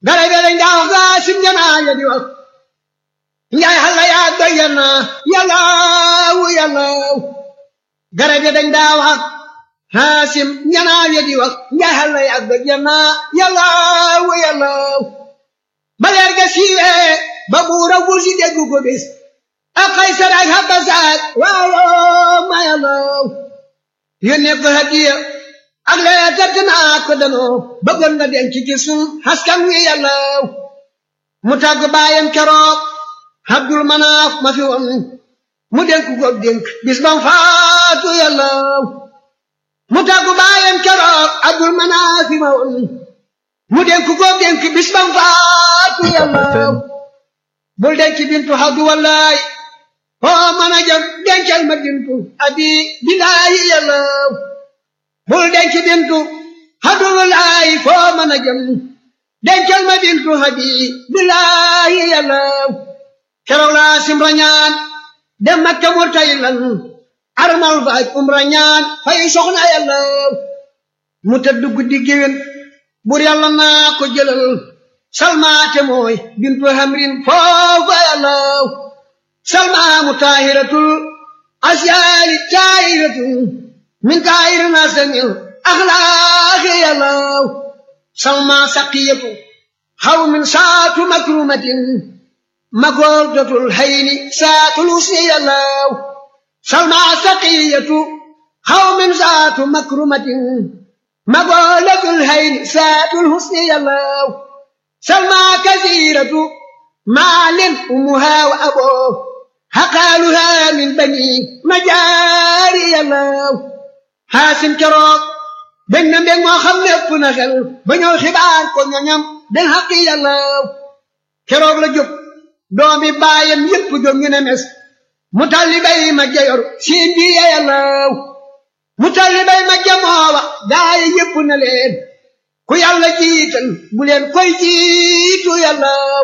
garay be dañ daa wax gaa sim janaa ya di wax njaay xalla yaa doy yana yallaawu yallaaw garay be dañ daa wax haasim janaa ya di wax njaay xalla yaa doy yana yallaawu yallaaw ba leer ga siiwee ba buura wul si dégg ko bis ak Kaysar ak Habasat waaw ma yallaaw yónnee ko hadiya ak lee tëdd naa ko danoo bëggoon nga denc ci sun askan wi yàllaaw mu tàgg baayam keroog Abdul Manaaf ma fi woon mu dénk ko dénk bis bam faatu yàllaaw mu tàgg baayam keroog Abdul Manaaf ma woon mu dénk ko dénk bis bam faatu yàllaaw bul denc bintu Abdu wallaay oo mën a jëm dencal ma bintu abi bilaayi yàllaaw bul denc bintu hadulaay foo mën a jëm dencal ma bintu hadi bilaayi yàllaaw keroog laa simra ñaan dem makka murtay lan armal faaj umra ñaan fay soxna yàllaaw mu tëdd guddi géwén bur yàlla naa ko jëlal salmaate mooy bintu hamrin foofa yàllaaw salmaamu taahiratul asyaali taahiratul min kaayir nasamil axlaaqi yàllaaw salma saqiyatu xaw min saatu makrumatin magordatul hayni saatul usni yàllaaw salma saqiyatu xaw min saatu makrumatin magordatul hayni saatul husni yàllaaw salma kasiratu maalin umuha wa aboo xaqaaluha min bani majaari yàllaaw xaasim keroog bég na mbég moo xam ne ëpp na xel ba ñëw xibaar ko ñoñam den xaqi yàllaaw keroog la jóg doomi baayam yépp jóg ñu ne mes mu talli bay ma jayor siin bi ya yàllaaw mu talli bay ma jamoowa gaaye yépp na leen ku yàlla jiital bu leen koy jiitu yàllaaw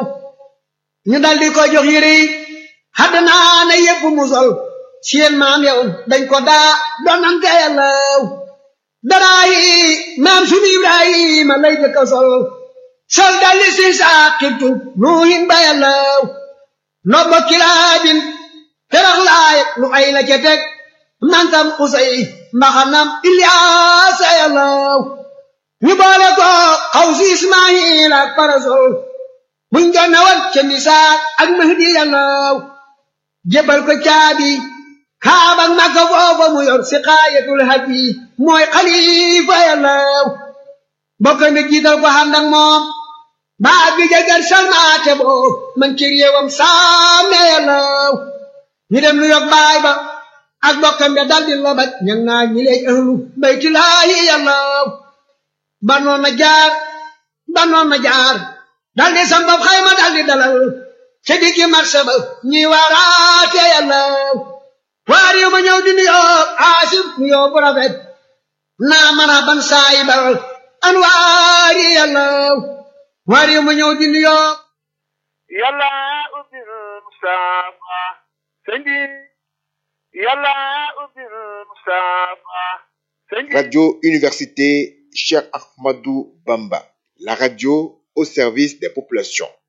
ñu daldi ko jox yére yi xaddanaa na yépp mu sol seen maam yow dañ ko daa donante yàllaaw daraayi maam sunu ibrahima lay jëkka sol sol dalli si saaqibtu nuuhin ba yàllaaw nobbo kilaabin terax laay lu ay la ca teg mantam usay mbaxanam ilyaasa yàllaaw ñu boole ko xaw si ismaayil ak parasol buñ doon nawal ca misaak ak mahdi yàllaaw jébal ko caabi kaabak makka foofa mu yor si xaayatul hadi mooy xalifa yàllaaw bokk mi jiital ko ànd ak moom baa bi jagar salmaate boo man ci réewam saame yàllaaw ñu dem lu yog baay ba ak bokkam be daldi lobaj ñang naa ñi leej ahlu baytulaahi yàllaaw banoon na jaar banoon na jaar daldi sambab xayma daldi dalal ca diggi marché ba ñi waaraate yàllaaw waa réew ma ñëw di nuyoo aasif nuyoo bu rafet naa mën a ban saayibal an waari yàllaaw waa réew ma ñëw di nuyoo yàlla ubbil Mustafa sëñ bi yàlla ubbil Mustafa sëñ bi Radio Université Cheikh Ahmadou Bamba, la radio au service des populations.